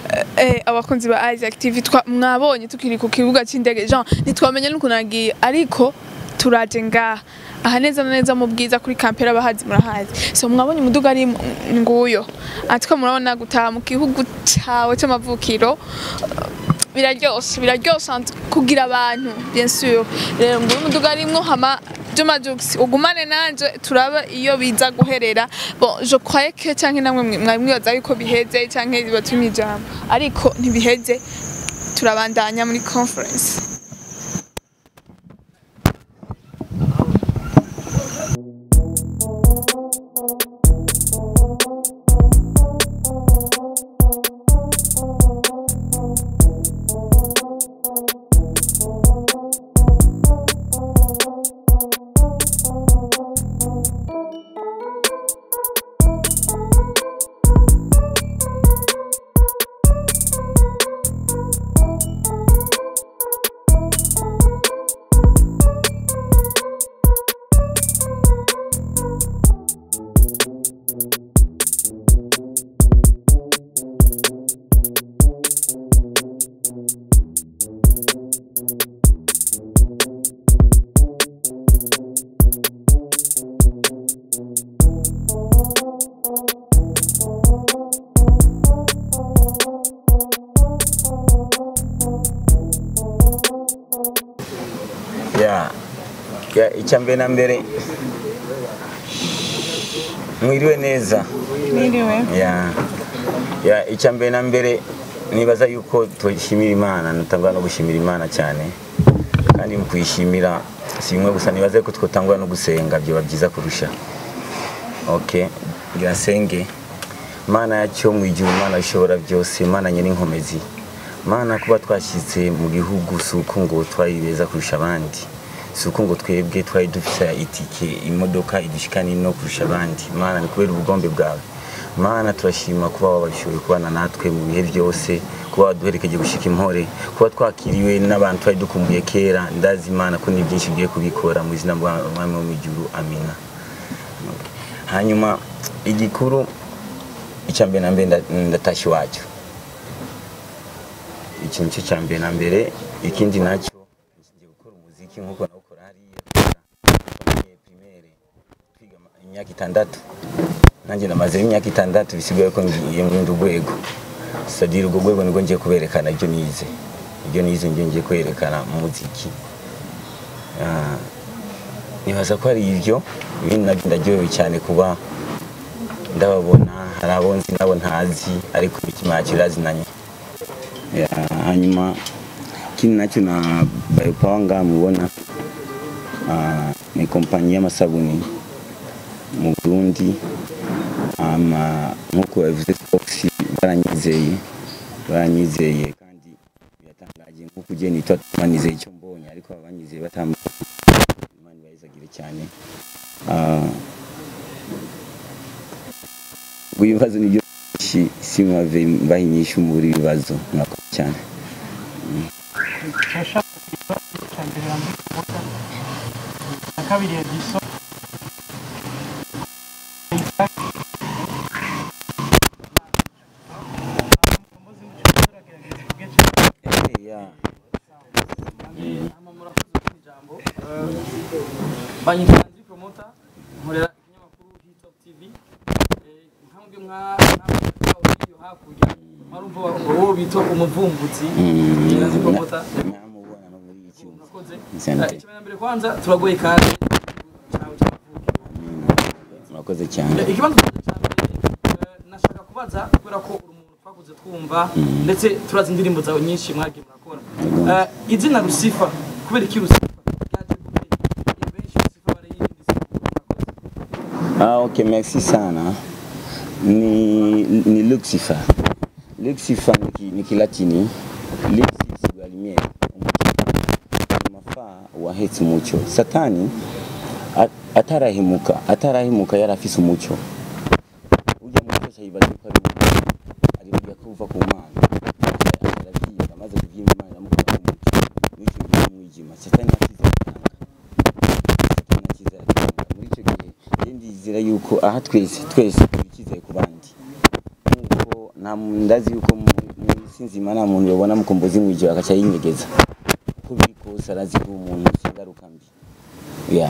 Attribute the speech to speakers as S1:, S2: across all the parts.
S1: eh, abakunzi ba Isaac TV twa mwabonye tukiri ku kibuga c'indege Jean ntitwamenye n'ukuntu nagiye ariko turaje ngaha aha neza na neza mu bwiza kuri kampera abahazi murahazi so mwabonye umuduga ari mu- nguyo atiko murabona gutaha mu gihugu cawe c'amavukiro biraryoshe biraryoshe ant- kugira abantu bien sûr rero nguyu umuduga arimwo hama Juma Jux ugumane nanje turaba iyo biza guherera bon je croyais que canke namwe mwe- mwari mwibaza yuko biheze canke bibatumye ijambo ariko ntibiheze turabandanya muri conference
S2: ya ya icya mbere na mbere mwiriwe neza
S1: Mwiriwe
S2: ya ya icya mbere na mbere nibaza yuko tuyishimira imana nutangwa no gushimira imana cyane kandi mu kuyishimira si bimwe gusa nibaze ko twotangwa no gusenga byoba byiza kurusha ok ngira senge mana yacyo mu ijuru mana ishobora byose mana nyine inkomezi mana kuba twashyitse mu gihugu si uko ngo twari beza kurusha abandi si uko ngo twebwe twari dufite itike imodoka idushikana ino kurusha abandi mana ni kubera ubugombe bwawe mana turashima kuba wabashoboye kubana natwe mu bihe byose kuba waduherekeje gushika impore kuba twakiriwe n'abantu twari dukumbuye kera ndazi imana ko ni byinshi ugiye kubikora mu izina bw'umwami wo mu ijuru amina hanyuma igikuru icya mbere na mbere nda- ndatashye iwacu iki nicyo cya mbere na mbere ikindi nacyo ngiye gukora umuziki nk'uko nawukora hariya kwiga primaire twiga ama- imyaka itandatu nanjye namaze imyaka itandatu bisigaye ko ngiye mu rundi rwego sadira urwo rwego nibwo ngiye kuberekana ibyo nize ibyo nize nibyo ngiye kwerekana mu muziki Ah, nibaza ko hari ibyo ibindi nabyo ndaryohewe cyane kuba ndababona hari abo nzi nabo ntazi ariko imitima yacu irazinanye Ya, hanyuma ikindi nacyo na bayopawa ngaha mubona ah, ni kompanyi y'amasabuni mu burundi ama nk'uko babivuze fox baranyizeye baranyizeye kandi biratangaje nk'uko ugiye nitwa banizeye icyo mbonye ariko abanyizeye batambuka imana ibayizagire cyane Ah, ubwo ibibazo nibyo byinshi simave mbaha inyishu muri ibibazo mwakoze cyane
S3: turashaka kugira icya mbere na muri kuvuga na kabiri ediso
S2: Yeah.
S4: banyita Andri Promoter nkorera ikinyamakuru Hit Top TV Eh, nkambwe mwa iyo hakurya marumva wowe bita umuvumbuzi
S2: Mm.
S4: Andri Promoter
S2: namubona no muri iki
S4: murakoze
S2: Nsente.
S4: ikimenyambere mbere kwanza turagoye kandi cyawe cy'amavuko
S2: murakoze cyane
S4: ikibazo cyanjye cya mbere eh, nashaka kubaza kubera ko uri umuntu twakuze twumva ndetse turazi indirimbo zawe nyinshi mwagiye murakora Eh, izina rusifa kubera iki rusifa ryaje gute benshi rusifa barayirindise
S2: Ah, ok, merci sana. Ni, ni Lucifer. Lucifer ni, ki- ni Kilatini. Lucis wa lumiere. Mafaa wahetse umucyo. Satani a- atarahimuka, atarahimuka yari afise umucyo. Ujya mu cyose yibaza ko ari umucyo. Aribuka ko uva ku Mana. Arabyimba, maze kubyimba Imana iramukura mu mucyo. N'icyo gihe umwijima. Satani akize atanga. Satani akize atanga. Muri icyo gihe rero ndizera yuko aha twese twese turi icyizere ku bandi nk'uko nta muntu ndazi yuko mu- mu- si nzima nta muntu yobona mukombozi mwijoro agaca yinyegeza uko biri kose arazi ko umuntu si ingaruka mbi yeah.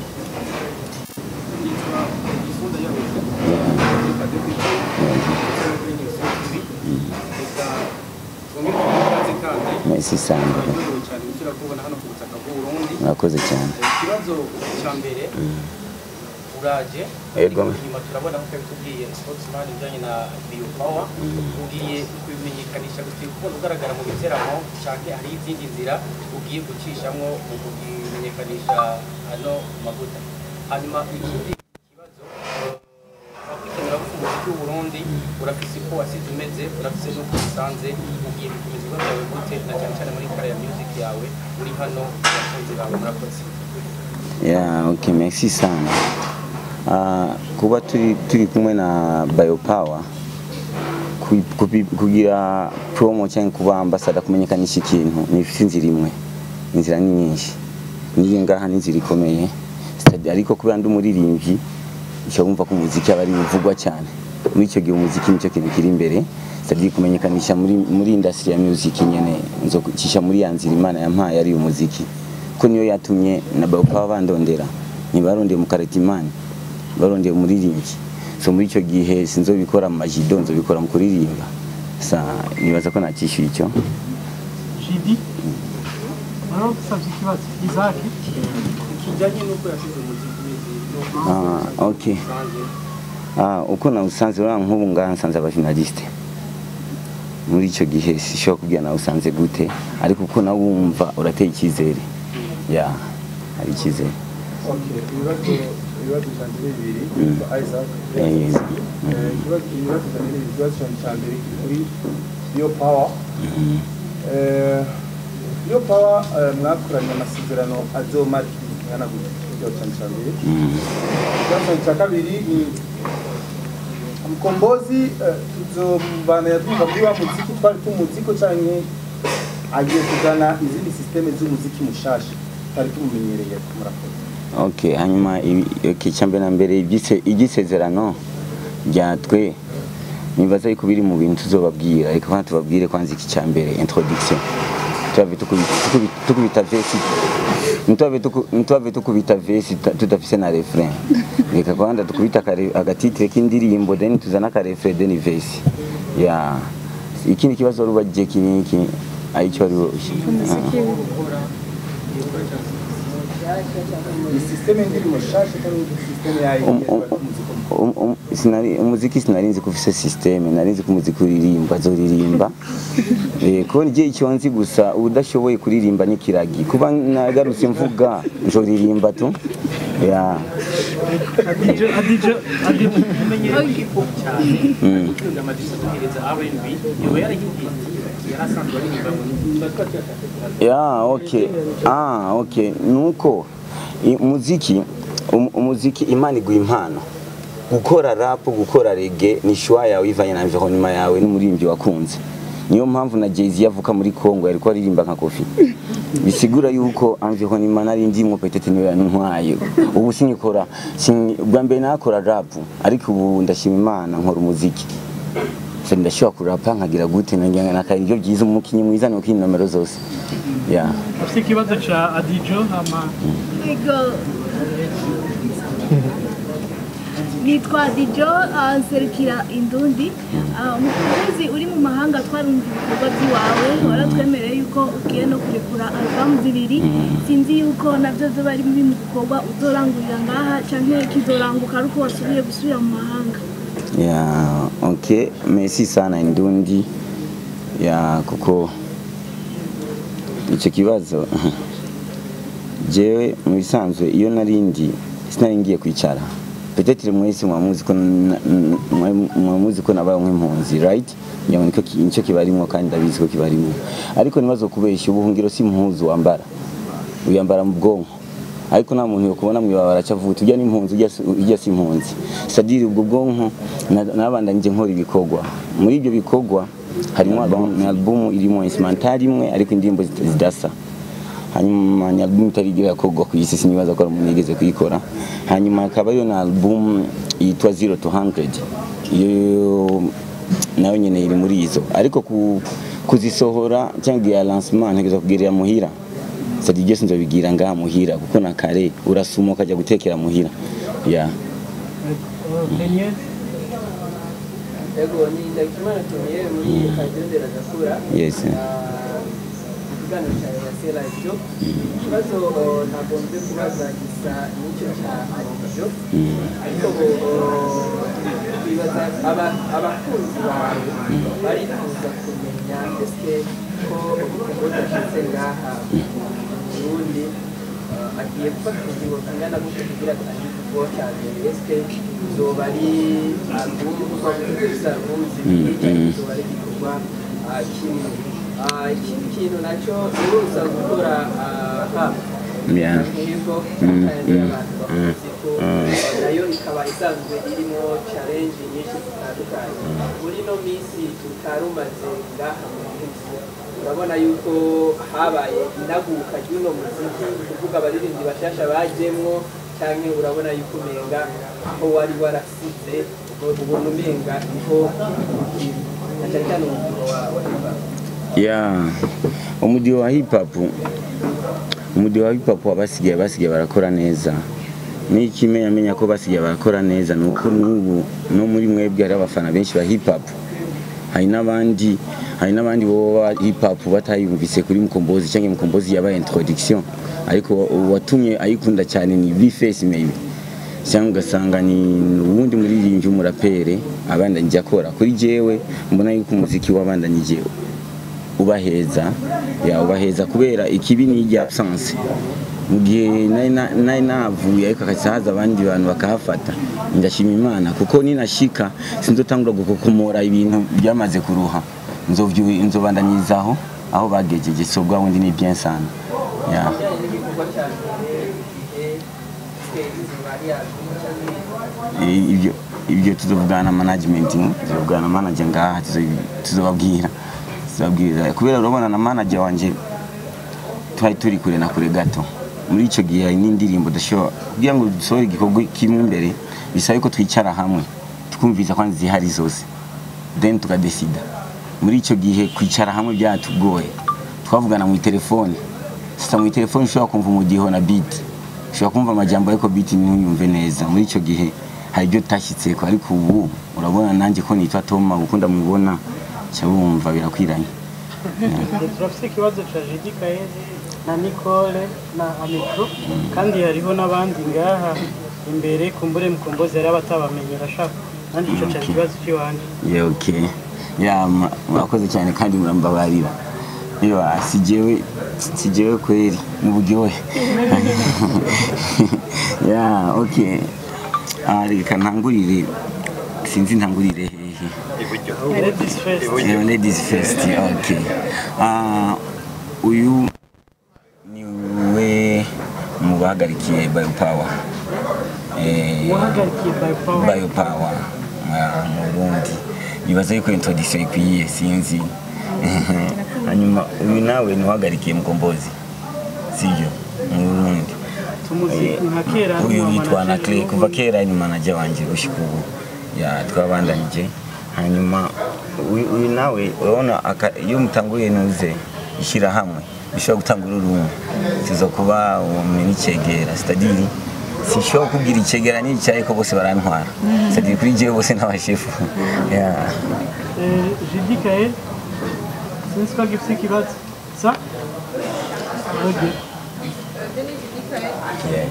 S2: Merci sana murakoze cyane
S4: ikibazo cya mbere uraje
S2: Yego.
S4: inyuma turabona ko bitubwiye sportsman ibijyanye na bio power ugiye kubimenyekanisha gusiga kubona ugaragara mu biteramo cyangwa hari izindi nzira ugiye gucishamo mu kubimenyekanisha hano mu mavuta hanyuma ikindi kibazo wakwikenera ko umuziki w'uburundi urafise uko wasize umeze urafise n'uko usanze ugiye gukomeza ibigo byawe gute na cyane cyane muri kare ya music yawe uri hano abakunzi bawe murakoze
S2: Yeah, okay, merci sana. Uh, kuba turi, turi kumwe na Biopower ku- kubi- kugira promo cyangwa kuba ambassador kumenyekanisha ikintu ni inzira imwe inzira ni nyinshi niyo ngaha ni inzira ikomeye Stadi- ariko kubera ndi umuririmbyi icyo wumva ko umuziki aba ari uvugwa cyane muri icyo gihe umuziki nicyo kintu kiri imbere c'est kumenyekanisha muri muri industry ya music nyene nzocisha muri ya nzira imana yampaye ari umuziki ko niyo yatumye na Biopower bandondera ntibarondeye mu Karetimani barondeye umuririmbyi so muri icyo gihe sinzobikora mu majido nzobikora mu kuririmba sa nibaza ko nakishyuye icyo
S3: Jidi Naro dusabye ikibazo Isaac
S4: kijyanye n'uko yasize umuziki n'uko
S2: Ah, okay.
S4: usanze
S2: Ah, uko nawusanze uriya nk'ubu ngaha nsanze abafinaliste muri icyo gihe sishobora kubwira nawe usanze gute ariko uko nawe wumva urateye icyizere ya hari icyizere
S5: Okay, ibibazo ibibazo cyanjye ni bibiri
S2: Mm.
S5: Isaac
S2: Eh, yes.
S5: Eh, ikibazo ibibazo cyanjye ni bibiri ikibazo cyanjye cya mbere kiri kuri Bio Power
S2: Mhm.
S5: Eh, Bio Power eh, mwakoranye amasezerano azomara igihe kingana gute ikibazo cyanjye cya mbere
S2: Mhm.
S5: ikibazo cyanjye cya kabiri ni Mkombozi eh, tuzobana yatwumva muri wa muziki twari tumuziko canke agiye kuzana izindi systeme z'umuziki mushasha twari tumumenyereye murakoze
S2: okay hanyuma ibi- okay, icyambere na mbere ibyise- igisezerano ryatwe nibaza yuko biri mu bintu tuzobabwira reka kwanza tubabwire kwanza iki cya mbere introduction tuave tukubita tukubi- tukubita vesi ntituave tuku- ntituave tukubita vesi ta- tudafise na refrain reka kwanza tukubita akare- agatitire k'indirimbo then tuzana akarefre then vesi ya ikindi kibazo wari ubajije kiniki aricyo wari
S5: ni systeme ndirimbo shasha cyangwa ni systeme yayo
S2: Um- um- Um- um- sinari umuziki sinari nzi ko ufise systeme nari nzi ko umuziki uririmba azoririmba eh ko ngiye icyo nzi gusa udashoboye kuririmba n'ikiragi kuba nagarutse mvuga njoririmba tu ya
S3: Adijo Adijo Adijo
S4: umenyereye hip hop cyane
S2: Mm.
S4: ukunda amadisa duhereza R&B yoba yarahigiye yari asanzwe aririmba mu tuba twatiyataka
S2: ya okay ah okay nuko i- umuziki um- umuziki imana iguha impano gukora rap gukora reggae ni shwa yawe ivanye na environnement yawe n'umuririmbyi wakunze niyo mpamvu na Jay-Z yavuka muri Congo yariko aririmba nka Kofi bisigura yuko environnement nari ndimwo petete niyo yantwaye ubu sinyikora sin- bwa mbere nakora rap ariko ubu ndashima imana nkora umuziki so ndashobora kurapa nkagira gute nanjye nakari ibyo byiza umukinnyi mwiza ni ukina nomero zose yeah.
S3: afite ikibazo cha Adijo ama
S6: Ego. nitwa dijo ah, nserukira indundi Ah, umukunzi uri mu mahanga twarumva ibikorwa by'iwawe waratwemereye yuko ugiye no kurekura albamu zibiri sinzi yuko nabyo byo bari muri mu bikorwa uzorangurira ngaha canke kizoranguka ari uko wasubiye gusubira mu mahanga
S2: Yeah, okay. Merci sana Indundi. Ya kuko icyo kibazo jewe mu bisanzwe iyo narindi sinari ngiye kwicara peut-être mwese mwamuzi ko na- n- mwa- mwamuzi ko nabaye nk'impunzi right ngira ngo niko ki- nicyo kibarimo kandi ndabizi ko kibarimo ariko nibazo kubeshya ubuhungiro si impuzu wambara uyambara mu bwonko ariko nta muntu yokubona mu ibabara cyavuga ujya n'impunzi ujya si- ujya si impunzi sadiri ubwo bwonko na- nabandanyije nkora ibikorwa muri ibyo bikorwa harimo album- ni album irimo instrumental imwe ariko indirimbo zit- zidasa hanyuma ni album itarigira yakorwa ku isi sinibaza ko hari umuntu yigeze kuyikora hanyuma hakaba ariyo na album yitwa zero to hundred iyo nayo nyine iri muri izo ariko ku kuzisohora cyangwa igihe ya lancement ntegereza kugirira muhira sadi byose nzobigira ngaha muhira kuko na kare urasuma ukajya gutekera muhira ya
S3: Daniel
S7: Ego ni Ndagijimana Tonnier muri Kagendera Gakura
S2: yes
S7: ikiganiro cya Yase Radio ikibazo uh, nagombye kubaza gisa n'icyo cya Alijo ariko uh, twibaza aba- abakunzi bawe barifuza kumenya ese ko umukozi ashyize ngaha mu Burundi uh, agiye gufata ingingo zingana gutyo kugira atange igikorwa cya mbere ese zoba ari album gusa ruzi cyangwa zoba ari igikorwa uh, kimwe Ah, ikindi kintu nacyo uruza gukora ah, haba
S2: Yeah.
S7: nk'ibyo
S2: Mm,
S7: kandi
S2: mm,
S7: abantu
S2: mm,
S7: bakuzi ko
S2: mm.
S7: nayo ikaba isanzwe irimo challenge nyinshi zitandukanye muri ino minsi tutarumaze ngaha mu gihugu urabona yuko habaye inaguka ry'uno muziki kuvuga abaririmbyi bashasha bajemwo cyangwa urabona yuko umenga aho wari warasize ubona umenga niho ukiri na cyane cyane umubyigo wa wa hip hop
S2: ya umudiho wa hip hop umudiho wa hip hop abasigaye basigaye barakora neza n'ikimenya menya ko basigaye barakora neza ni uko n'ubu no muri mwebwe hari abafana benshi ba hip hop hari n'abandi hari n'abandi boba hip hop batayumvise kuri mukombozi cyangwa mukombozi yabaye introduction ariko uwatumye ayikunda cyane ni Bface maybe cyangwa ugasanga ni uwundi muririmbyi w'umurapere abandanyije akora kuri jewe mbona yuko umuziki wabandanyije ubaheza ya ubaheza kubera ikibi ni ijya absence mu gihe nari na- nari navuye ariko hakaza haza abandi bantu bakahafata ndashima imana kuko ninashika sinzotangura gukokomora ibintu byamaze kuruha nzovyu- nzobandanyirizaho aho bagejeje so bwa wundi ni bien sana ya
S7: bijyanye n'igikorwa cya mbere igihe twese bari album cyangwa
S2: I- ibyo ibyo tuzovugana na management tuzovugana na manager ngaha tuzo- tuzobabwira tuzobabwira kubera urabona na manager wanje twari turi kure na kure gato muri icyo gihe hari n'indirimbo dushobora kugira ngo dusohore igikorwa kimwe imbere bisaba ko twicara hamwe twumviza ko zihari zose then tukadesida muri icyo gihe kwicara hamwe byatugoye twavugana mu telefone sasa mu telefone ushobora kumva umudiho na beat ushobora kumva amajambo ariko beat ntuyumve neza muri icyo gihe hari ibyo utashyitseko ariko ubu urabona nanjye ko nitwa Toma ukunda mubona cya wumva birakwiranye
S3: turafite ikibazo cya Jedi Kaezi na Nicole na Amikro kandi hariho n'abandi ngaha imbere kumbure mukombozi yari abatabamenye bashaka nanjye icyo cyari ikibazo cy'iwanjye
S2: Yeah, okay. Yeah, mura- murakoze cyane kandi murambabarira. Yo, sijewe sijewe kweli mu buryohe. yeah, okay. Ah, reka ntangurire sinzi ntangurire hehe.
S3: ladies first
S2: Yeah, ladies first. Okay. Ah, uyu niwe mu bahagarikiye Biopower. Eh,
S3: wahagarikiye by power
S2: biopower ah, mu Burundi bibaza yuko introduction ikwiye sinzi hanyuma uyu nawe ntuhagarikiye mukombozi sibyo mu Burundi
S3: tumuzi nka kera
S2: uyu
S3: n'uwa
S2: yitwa na
S3: manager
S2: Clay
S3: w'ubu.
S2: kuva kera ni manager wanje gushika ubu ya twabandanije hanyuma uyu uyu nawe urabona aka- iyo mutanguye nuze ishyira hamwe bishobora gutangura urumwe sizo kuba umuntu n'icegera c'est-à-dire sinshobora kubwira icegera n'icyayi ko bose barantwara c'est-à-dire kuri jewe bose n'abashefu yeah.
S3: Eh, Jedi Kaezi sinzi ko agifite ikibazo sa okay
S2: Yeah.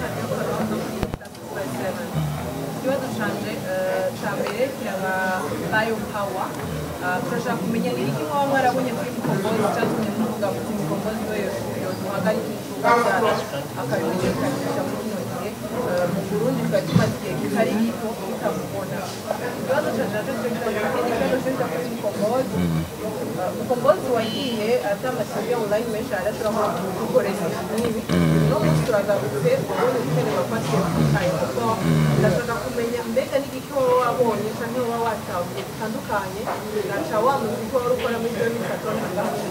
S8: ikibazo canje eh, ca mbere kiraba bayo power Ah, turashaka kumenya ni iki mwaba mwarabonye kuri mukombozi cyatumye muvuga muti mukombozi we yoduhagarika ibikorwa byacu akabimenyekanisha muri kino gihe Eh, mu burundi twari tumaze igihe kitari gito tutamubona ikibazo canje naco kirashaka ikibazo cyo kuri mukombozi Eh, mukombozi wagiye atamashyirwe online menshi arashobora gukoresha ibintu nk'ibi no munsi turagarutse ubundi gukenera kwakira umutaye kuko ndashaka kumenya mbega n'igiki wowe wabonye cyangwa wowe watahuye bitandukanye naca wa muziki wari ukora muri byo bifatona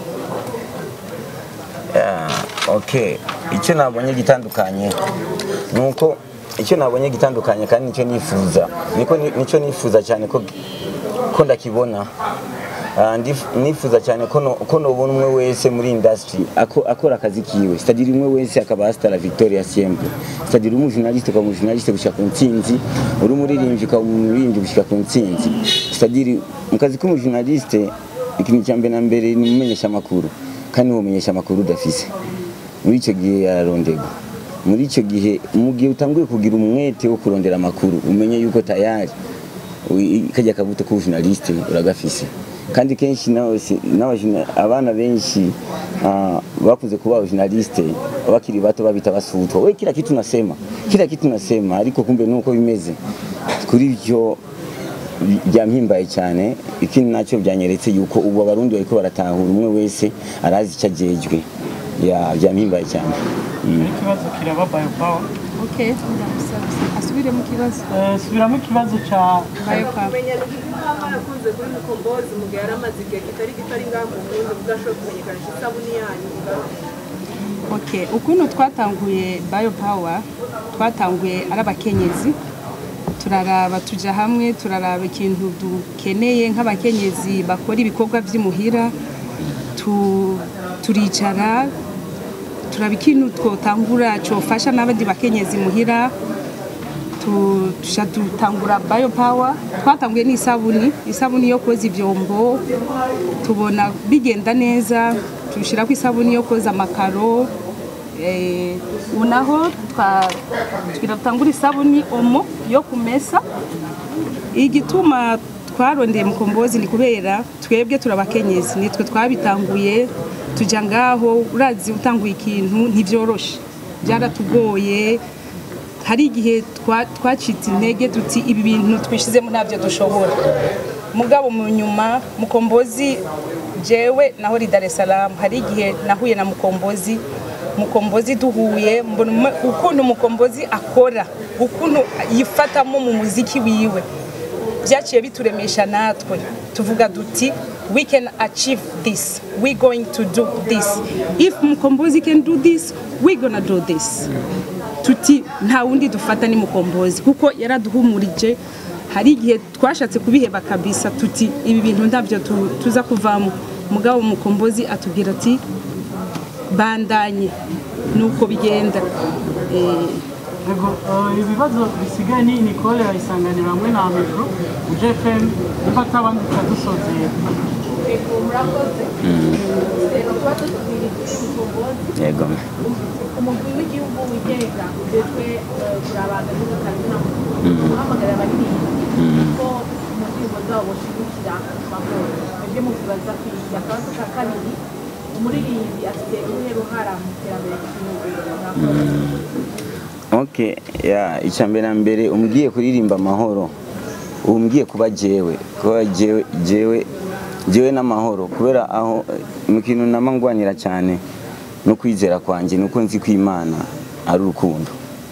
S2: Yeah, okay. Icyo nabonye gitandukanye nuko icyo nabonye gitandukanye kandi nicyo nifuza niko ni- nicyo nifuza cyane ko ko ndakibona Ah, ndif- nifuza cyane ko no- ko nobona umwe wese muri industry ako- akora akazi kiwe c'est-à-dire umwe wese akaba hasta la victoria siempre c'est-à-dire uri umujournaliste ukaba umujournaliste gushika ku ntsinzi uri umuririmbyi ukaba umuririmbyi gushika ku ntsinzi c'est-à-dire mu kazi k'umujournaliste ikintu cya mbere na mbere ni umumenyesha amakuru kandi uwo mumenyesha amakuru udafise muri icyo gihe yararondegwa muri icyo gihe mu gihe utanguye kugira umwete wo kurondera amakuru umenye yuko tayari ui- kajya akabuto k'ubujournaliste uragafise kandi kenshi nawe si- n'abajuna- abana benshi ah, bakuze kuba abajournaliste bakiri bato babita basutwa we kila kitu nasema kila kitu nasema ariko kumbe nuko bimeze kuri byo byampimbaye cyane ikindi nacyo byanyeretse yuko ubu abarundi bariko baratahura umwe wese arazi icyo ajejwe ya byampimbaye cyane Mm.
S3: ikibazo kiraba bayopawa
S9: Okay, asubire mu kibazo
S3: subiramo ikibazo ca
S9: Biopower.
S8: kumenya igituma mwarakunze kuri mukombozi mu gihe yari amaze igihe kitari kitari ngaha mu burundi mudashobora kumenyekanisha isabuni yanyu ingaruka
S9: Okay, ukuntu twatanguye Biopower twatanguye ari abakenyezi turaraba tuja hamwe turaraba ikintu dukeneye nk'abakenyezi bakora ibikorwa by'imuhira tu, turicara turaba ikintu twotangura cofasha n'abandi bakenyezi muhira tu- tuja dutangura Biopower twatanguye n'isabuni isabuni yo koza ivyombo tubona bigenda neza tushirako isabuni yo koza amakaro eh, ubu naho twa- tugira dutangura isabuni omo yo kumesa igituma twarondeye mukombozi ni kubera twebwe turabakenyezi nitwe twabitanguye tuja ngaho urazi utanguye ikintu ntivyoroshe byaratugoye hari igihe twa- twacitse intege tuti ibi bintu twishizemo ntabyo dushobora mugabo mu nyuma mukombozi jewe naho ri Dar es Salaam hari igihe nahuye na mukombozi mukombozi duhuye mbona umu- ukuntu mukombozi akora ukuntu yifatamo mu muziki wiwe byaciye bituremesha natwe tuvuga duti we can achieve this we going to do this if mukombozi can do this we gonna do this tuti nta wundi dufata ni mukombozi kuko yaraduhumurije hari igihe twashatse kubiheba kabisa tuti ibi bintu ntabyo tu- tuza kuvamo mugabo mukombozi atubwira ati bandanye nuko bigenda Eh,
S3: Yego, eh, ibibazo bisigaye ni Nicole yayisanganira hamwe na mikro uje FM niba atabandi tuca dusozera
S8: Ego murakoze rero tuba tutubwira kuri mukombozi
S2: yego
S8: umugwi w'igihugu wigenga ujejwe eh, kurabana n'ugakazina guhamagarira abaririmbyi ko mu ndirimbo zabo boshigikira amahoro ibyo mukibaza kwiga akabazo ka kabiri umuririmbyi afite uruhe ruhara mu iterambere ry'igihugu murakoze
S2: Okay, ya icyambere na mbere umbwiye kuririmba amahoro umbwiye kuba jewe kuba jewe jewe jewe n'amahoro kubera aho eh, mu kintu nama ngwanira cyane no kwizera kwanjye nuko nzi ko Imana ari urukundo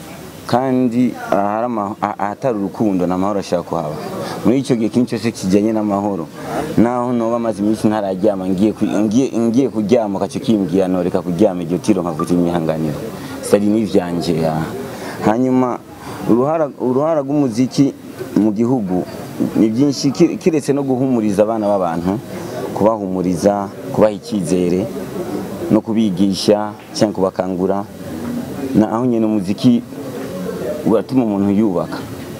S2: kandi ahari ama- ah- ahatari urukundo nta mahoro ashaka kuhaba muri icyo gihe ikintu cyose kijyanye n'amahoro naho noba amaze iminsi ntararyama ngiye ku- ngiye- ngiye kuryama ukacyo kimbwira noreka kuryama iryo tiro nkavuga imihanganiro sari n'ivyanjye ya hanyuma uruhara uruhara rw'umuziki mu gihugu ni byinshi ki- kiretse no guhumuriza abana b'abantu kubahumuriza kubaha icyizere no kubigisha cyangwa kubakangura na aho nyine umuziki uratuma umuntu yubaka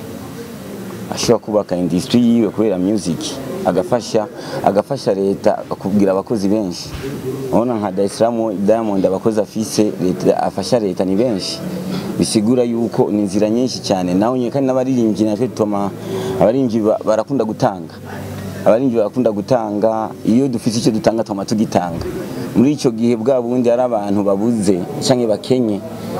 S2: ashobora kubaka industry yiwe kubera music agafasha agafasha leta kugira abakozi benshi urabona nka Dar es Salaam Diamond abakozi afise leta afasha leta ni benshi bisigura yuko ni inzira nyinshi cyane naho nyine kandi n'abaririmbyi natwe tuma abaririmbyi ba- barakunda gutanga abaririmbyi barakunda gutanga iyo dufite icyo dutanga tuma tugitanga muri icyo gihe bwa bundi hari abantu babuze cyangwa bakenye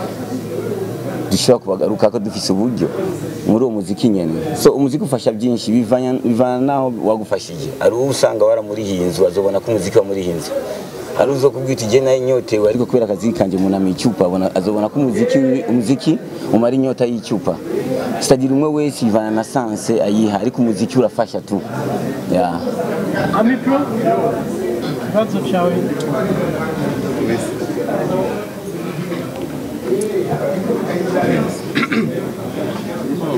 S2: dushobora kubagaruka ko dufise uburyo muri uwo muziki nyene so umuziki ufasha byinshi bivanya bivana naho wagufashije hari uwo usanga waramurihiye inzu azobona ko umuziki wamurihiye inzu hari uzo kubwira uti nayo inyotewe ariko kubera akazi kanje munamiye icupa abona azobona ko umuziki wi- umuziki umara inyota y'icupa sitagira umwe wese ivana na sanse ayiha ariko umuziki urafasha tu yeah.
S3: amikro ikibazo cyawe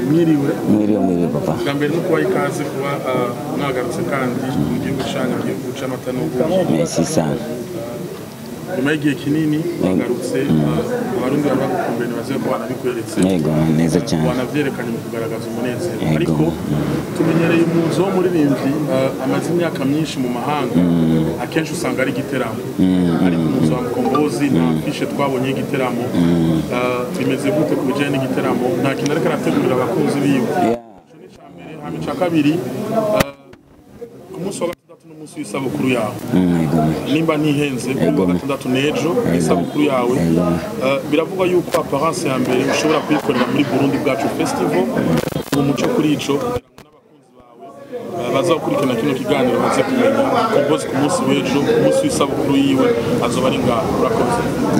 S10: mwiriwe
S2: mwiriwe mwiriwe papa
S10: bwa mbere no kubaha ikaze kuba ah, mwagarutse kandi mu gihugu cyanyu mu gihugu cy'amata n'ubuki
S2: merci sana
S10: nyuma y'igihe kinini mwagarutse ah, abarundi baba bagukumbuye ntibaze ko banabikweretse
S2: yego neza cyane
S10: wanavyerekanye mu kugaragaza umunezero
S2: Yego.
S10: ariko tumenyereye umuzo w'umuririmbyi ah, amaze imyaka myinshi mu mahanga akenshi usanga ari igiteramo ariko umuzo wa mukombozi nta fishe twabonye y'igiteramo Ah, bimeze gute ku bijyanye n'igiteramo nta kintu ariko arategurira abakunzi biwe Ico ni ica mbere hama ica kabiri ah, ku munsi wa gatandatu n'umunsi w'isabukuru yawe
S2: Mm, yego
S10: nimba ntihenze kuri wa gatandatu n'ejo isabukuru yawe Uh, biravugwa yuko apparence ya mbere ushobora kuyikorera muri Burundi bwacu festival mu muco kuri ico kugira ngo n'abakunzi bawe uh, bazakurikirana kino kiganiro baze kumenya kombozi ku munsi w'ejo ku munsi w'isabukuru yiwe azoba ari ngaho urakoze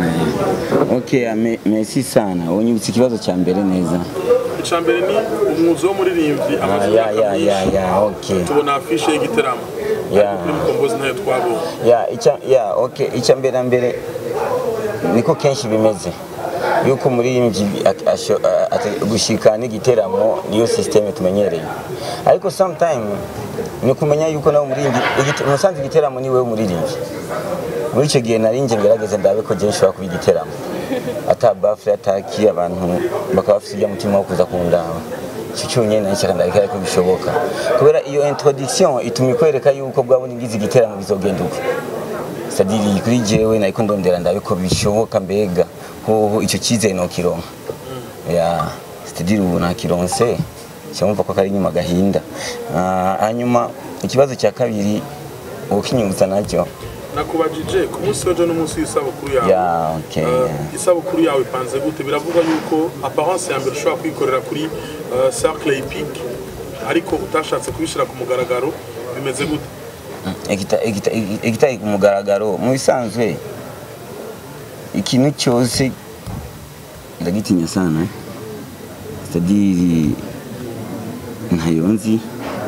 S2: ok ame- merci sana unyibutse ikibazo cya mbere neza
S10: ica mbere ni umwuzi w'umuririmbyi
S2: Ah,
S10: amaze
S2: ya
S10: imyaka
S2: ya ya
S10: myinshi
S2: ya ok
S10: tubona afishe y'igiteramo
S2: Ya.
S10: ariko kuri mukombozi ntayo twabonye
S2: ya icya ya ok icya mbere na mbere niko kenshi bimeze yuko umuririmbyi ak- asho- a- ate- gushika n'igiteramo niyo systeme tumenyereye ariko sometime ni kumenya yuko nawe umuririmbyi igite- musanze igiteramo ni wewe umuririmbyi muri icyo gihe nari nje ngerageze ndabe ko je nshobora kuba igiteramo ata bafure ataki abantu bakaba bafite ujya mutima wo kuza kundaba icyo cyonyine nari nshaka ndabikora ko bishoboka kubera iyo introduction ituma ikwereka yuko bwabona ingize igiteramo bizogenda uko sadiri kuri jewe nariko ndondera ndabe ko bishoboka mbega hoho icyo cyizere nokironka ya sadiri ubu nakironse cyumva ko kari inyuma gahinda Ah, hanyuma ikibazo cya kabiri ukinyibutsa nacyo
S10: nakubajije ku munsi w'ejo n'umunsi w'isabukuru yawe
S2: ya okay
S10: Uh,
S2: yeah.
S10: isabukuru yawe ipanze gute biravugwa yuko apparence ya mbere ushobora kuyikorera kuri uh, cercle epic ariko utashatse kubishyira ku mugaragaro bimeze gute
S2: Igita- igita- igitari ku mugaragaro mu bisanzwe ikintu cyose ndagitinya sana sitadiri ntayo nzi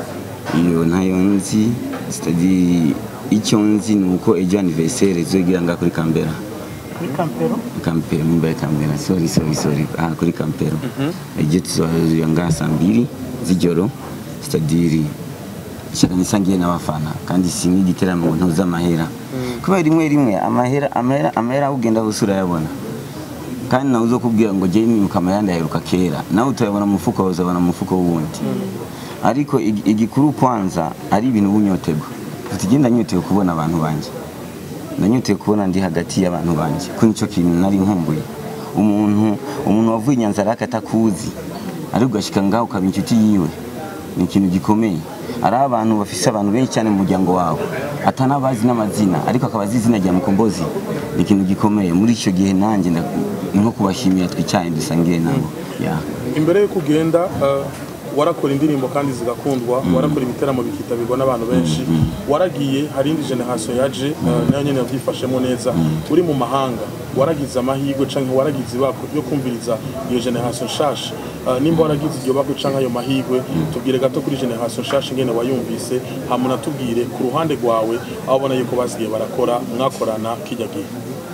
S2: iyo ntayo nzi sitadiri icyo nzi ni uko ejo anniversaire zogira nga kuri kambera
S3: kuri kampero
S2: kampero mimba ya kambera sorry sorry sorry ah kuri kampero ejo tuzohurira nga saa mbiri z'ijoro sitadiri shaka nisangiye n'abafana kandi sinki igiteramo ngo ntuze amahera kubera rimwe rimwe amahera amahera amahera ugenda gusa urayabona kandi nawe uzokubwira ngo jye nimuka amahera ndaheruka kera nawe utayabona mu mufuko wawe uzabona mu mufuko w'uwundi ariko igi- igikuru kwanza ari ibintu bunyoterwa tugenda nyotewe kubona abantu banjye ndanyotewe kubona ndi hagati y'abantu banjye ko nicyo kintu nari nkumbuye umuntu umuntu wavuye i nyanzarake atakuzi ariko ugashika ngaho ukaba inshuti yiwe ni ikintu gikomeye ari abantu bafise abantu benshi cyane mu muryango wawe atanabazi n'amazina ariko akaba azi izina rya mukombozi ni ikintu gikomeye muri icyo gihe nanjye nda- ni nko kubashimira twicaye dusangiye nabo yeah.
S10: imbere y'uko ugenda uh, warakora indirimbo kandi zigakundwa warakora ibiteramo bikitabirwa n'abantu benshi waragiye hari indi generation yaje uh, nayo nyene yavyifashemo neza uri mu mahanga waragize amahirwe canke waragize ibako yo kumviriza iyo generation nshasha uh, nimba waragize iryo bako canke ayo mahirwe tubwire gato kuri generation nshasha ingene wayumvise hama natubwire ku ruhande rwawe aho ubona yuko basigaye barakora mwakorana kijya gihe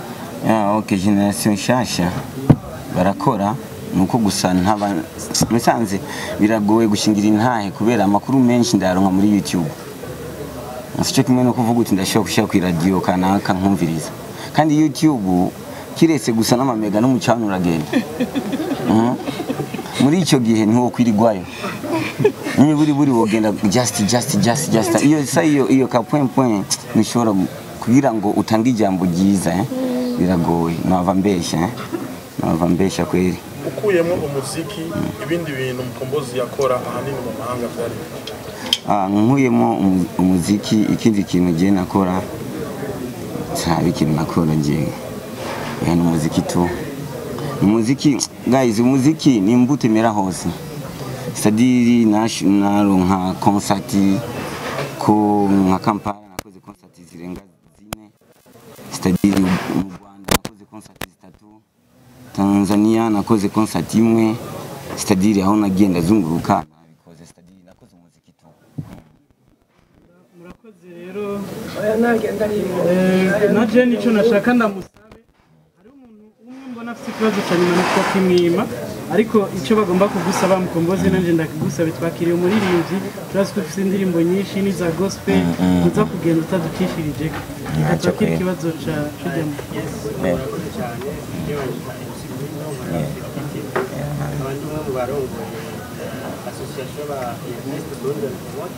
S2: ya ok generation nshasha barakora nuko gusa ntaba musanze biragoye gushingira intahe kubera amakuru menshi ndayaronka muri youtube sico kimwe no kuvuga uti ndashobora gushyira ku iradiyo kanaka nkumviriza kandi youtube kiretse gusa n'amamega n'umucana uragenda Mhm. muri icyo gihe ntiwo kwirigwayo niba uri buri wogenda just just just just iyo sa iyo iyo ka point point nishobora gu- kugira ngo utange ijambo ryiza eh? biragoye nava mbeshya eh? nava mbeshya kweli
S10: ukuyemo umuziki ibindi bintu mukombozi yakora ahanini mu mahanga byari
S2: Ah, nkuyemo umu- umuziki ikindi kintu ngiye nakora ntabe ikintu nakora ngiye ni umuziki tu umuziki guys umuziki ni imbuto imera hose sadiri naronka konsati ko nka kampala nakoze konsati zirenga zine sadiri mu rwanda nakoze konsati zitatu tanzania nakoze konsati imwe sadiri aho nagenda zunguruka nabikoze sadiri nakoze umuziki tu
S3: murakoze rero Eh, na je nicyo nashaka ndamusabe hariho umuntu umwe mbona afite ikibazo cya nyuma nitwa kimwima ariko icyo bagomba kugusaba mukombozi nanjye ndakigusabe twakiriye umuririmbyi turazi ko ufite indirimbo nyinshi n'iza gospel uza kugenda utadukishirije reka twakire
S2: kweli.
S3: ikibazo ca cujyamo
S2: Eh,
S11: cyane iyo abandi umwe mu barongoye asosiyasiyo ba Ernest Burundi Remote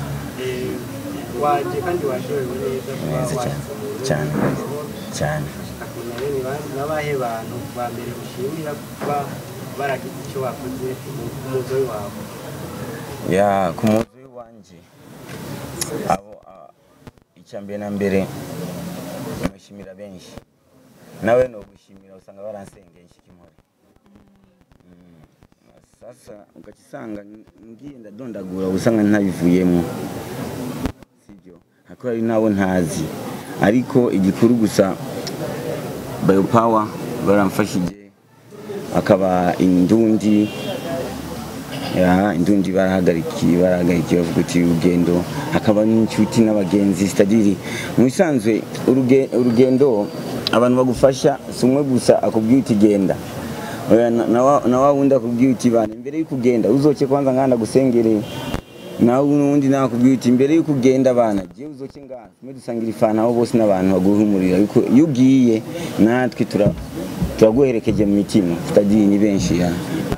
S11: waje kandi washorewe neza kuba
S2: neza cyane
S11: washyize
S2: cyane cyane
S11: akumenya bene bandi n'abahe bantu ba mbere ushimira kuba baragize icyo bakoze ku muzo wawe
S2: ya ku muzi w'iwanje abo ah, icya mbere na mbere nishimira benshi nawe no gushimira usanga baransengeye nshikimore Mm, sasa ukakisanga ngiye ndadondagura usanga ntabivuyemo sibyo hako hari nabo ntazi ariko igikuru gusa bayopawa baramfashije akaba indundi ya indundi barahagarikiye barahagarikiye bavuga uti urugendo hakaba n'inshuti n'abagenzi sitadiri mu bisanzwe uruge- urugendo abantu bagufasha si umwe gusa akubwira uti genda Oya, na- na wa- na wa wundi akubwira uti bana imbere y'uko ugenda uzoke kwanza nganda gusengereye nawe n'undi nawe akubwira uti imbere y'uko ugenda bana jewe uzoke ngaha tumwe dusangira ifana aho bose n'abantu baguhumurira ariko iyo ugiye natwe tura- turaguherekeje mu mitima sitadiri ni benshi ya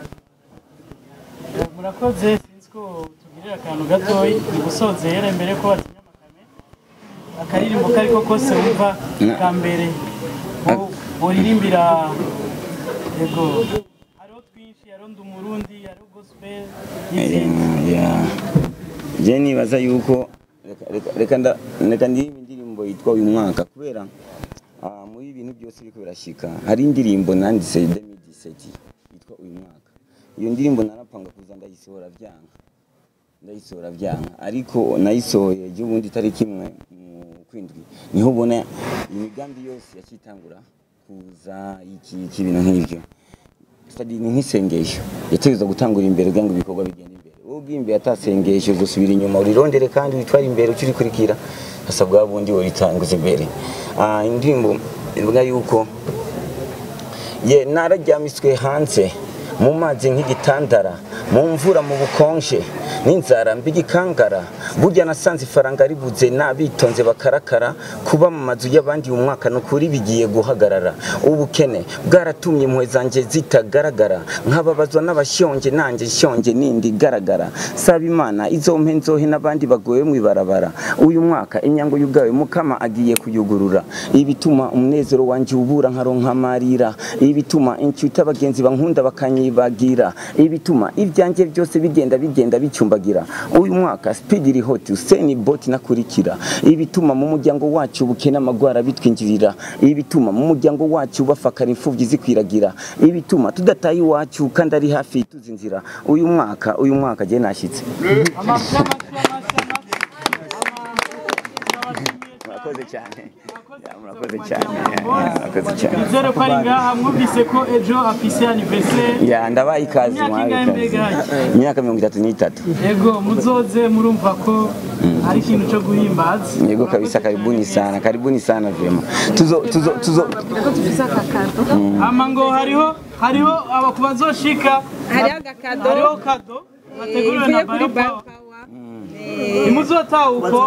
S3: murakoze sinzi ko tugirira akantu gatoyi mu gusozera mbere ko batinya amakame akaririmbo kariko kose wumva
S2: Na-
S3: ka mbere wo- woririmbira yego hariho twinshi hariho ndi umurundi hariho gospel n'izindi
S2: ya je nibaza yuko reka- reka- reka nda- reka ndirimba indirimbo yitwa uyu mwaka kubera ah, muri ibintu byose biriko birashika hari indirimbo nanditse 2017 yitwa uyu mwaka iyo ndirimbo narapanga kuza ndayisohora vyanga ndayisohora vyanga ariko nayisohoye ejo bundi tariki imwe mu kwindwi niho ubona imigambi yose yakitangura kuza iki iki ibintu nk'ivyo stadi ni nk'isengesho yategerezwa gutangura imbere kugira ngo ibikorwa bigende imbere wowe ugiye imbere atasengesho gusubira inyuma urirondere kandi witware imbere ukirikurikira hasa bwa bundi woritanguza imbere Ah, indirimbo ivuga yuko ye nararyamiswe hanze mu mazi nk'igitandara mu mvura mu bukonje n'inzara mbigikangara burya nasanze ifaranga ribuze nabitonze bakarakara kuba mu mazu y'abandi uyu mwaka ni ukuri bigiye guhagarara ubukene bwaratumye impuhwe zanjye zitagaragara nkababazwa n'abashonje nanjye nshonje nindi igaragara saba imana izompe nzohe n'abandi bagowe mu ibarabara uyu mwaka imyango yugawe mukama agiye kuyugurura ibituma umunezero wanjye ubura nkaronka amarira ibituma inshuti abagenzi bankunda bakanyibagira ibituma ibyanjye byose bigenda bigenda bicumbagira uyu mwaka speed iri hot useni bot nakurikira ibituma mu muryango wacu bukene amagwara bitwinjirira ibituma mu muryango wacu bafakara imfuvyi zikwiragira ibituma tudataye iwacu kandi ari hafi tuzinzira uyu mwaka uyu mwaka je nashitse murakoze cyane Ya, murakoze cyane Ya, murakoze cyane
S3: nizere ko ari ngaha mwumvise ko ejo afise anniversaire
S2: ya ndabaye ikaze
S3: Imyaka
S2: mwabaye
S3: ingahe
S2: ikaze
S3: mbega haki?
S2: imyaka mirongo itatu n'itatu
S3: yego muzoze murumva ko ari ikintu cyo guhimbaza
S2: yego kabisa karibuni sana karibuni sana vyema tuzo tuzo tuzo
S3: ama ngo hariho hariho aba ku bazoshika
S9: Hariho agakado.
S3: hariho kado bateguriwe na
S9: ivuye kuri
S3: bayopawa ntimuzotaha uko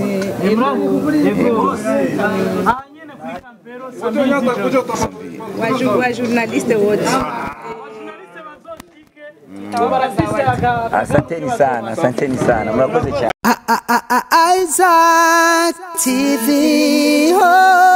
S3: yego aha nyene kuri kampero samizi
S9: wa ju- wa journaliste wote
S3: barafise aga-
S2: asanteni sana asanteni sana murakoze cyane
S12: Isaac TV. Oh.